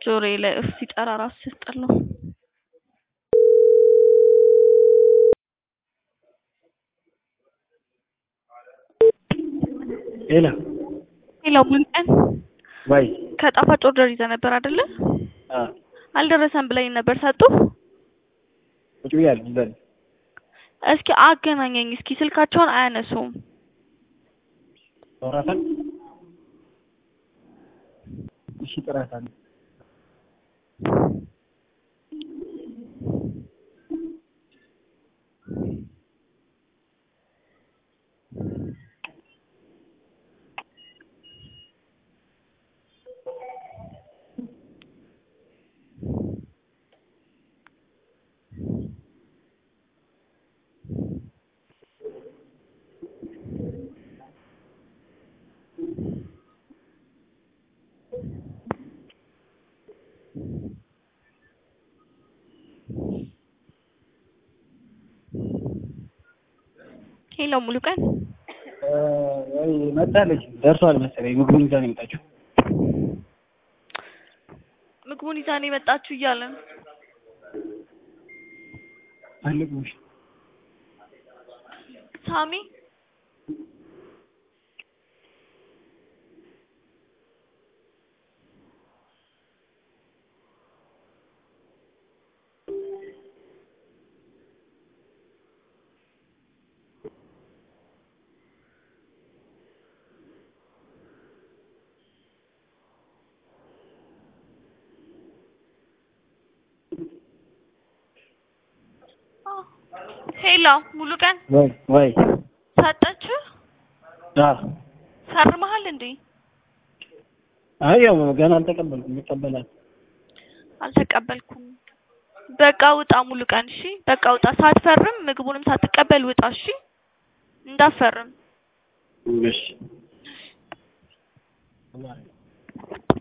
ጆሮዬ ላይ እፍ ሲጠራ ራሱ ሲያስጠላው። ሄሎ ሄሎ ሙሉቀን ወይ ከጣፋጭ ኦርደር ይዘህ ነበር አይደለ? አ አልደረሰም ብለኝ ነበር ሰጡ? ቁጭ ብያለሁ ዘል እስኪ አገናኘኝ እስኪ ስልካቸውን አያነሱም። ተወራታል እሺ ጥራታል ሄሎ ሙሉቀን ወይ መጣለች ደርሷል መሰለኝ ምግቡን ይዛ ነው የመጣችው ምግቡን ይዛ ነው የመጣችሁ እያለ ነው። አለቅሽ ሳሚ ሄሎ ሙሉቀን ወይ ወይ ሰጠችህ? አ ፈርመሃል እንዴ? አይ ያው ገና አልተቀበልኩም ይቀበላል አልተቀበልኩም። በቃ ውጣ ሙሉቀን። እሺ በቃ ውጣ። ሳትፈርም ምግቡንም ሳትቀበል ውጣ። እሺ እንዳፈርም እሺ